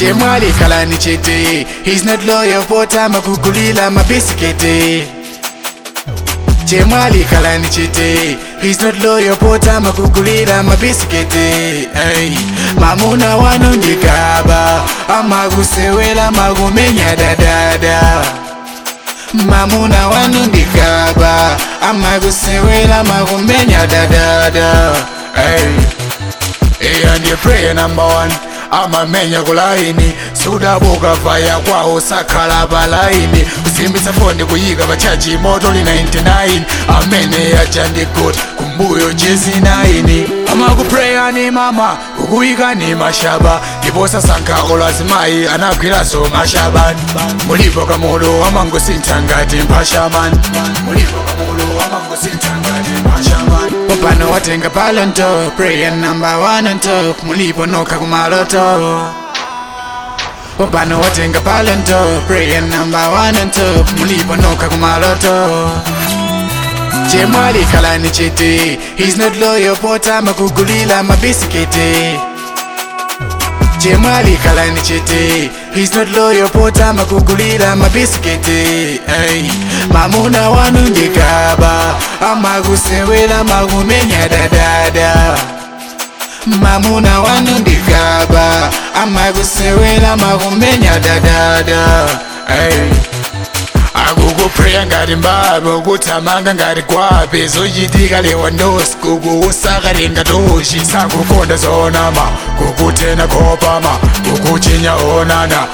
chemwali kalani chete he's not loyal pota makugulila mabisikete chemwali kalani chete he's not loyal pota makugulila mabisikete hey. mamuna wanu ndikaba amakusewela makumenya dadada mamuna wanu ndikaba amakusewela makumenya dadada hey. Eya ndiye prayer number one amamenya kulaini sudabuka vaya kwawo sakhala palaini kusimbitsa foni kuyika pachaji moto li 99 amene yaja ndi good kumbuyo jezi 9 amakupreya ni mama kukuyika ni mashaba ndipo sasankhako lazimayi anagwiranso mashabani mulipo kamulu amangosintha ngati mpashamani mulipo kamulu amangosintha ngati mpashamani popano watenga palonto prayer number one on top mulipo nokha kumaloto popano watenga palonto prayer number one on top mulipo nokha kumaloto chemwali kalani chete he's not loyal pota makugulila mabisikete chemwali kalani chete he's not loyal pota makugulila mabisikete hey. mamuna wanu ndikaba amakusewela makumenya dadada mamuna wanu ndikaba amakusewela makumenya dadada hey. akukupreya ngati mbabo kuthamanga ngati gwape zochitika lewandosi kukuusakale ngatoshi sakukonda zonama kukutena kopama kukuchinya onana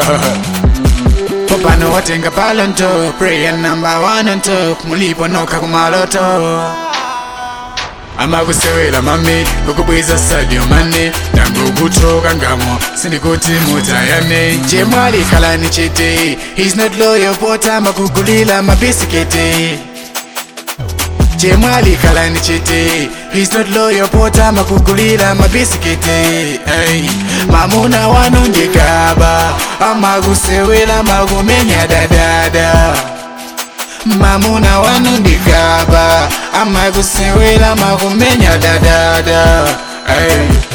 popano watenga palonto prayer number one on top mulipo nokha kumaloto amakusewela mami kukubwiza sadio mane nangokutoka ngamo sindikuti mutayane chemwali kalani chete he's not loyal pota makugulila mabisikete chemwali kalani chete he's not loyal pota makugulila mabisikete hey. mamuna wanu ndikaba amakusewela makumenya dadada mamuna wanu ndikaba amakusewela makumenya dadada hey.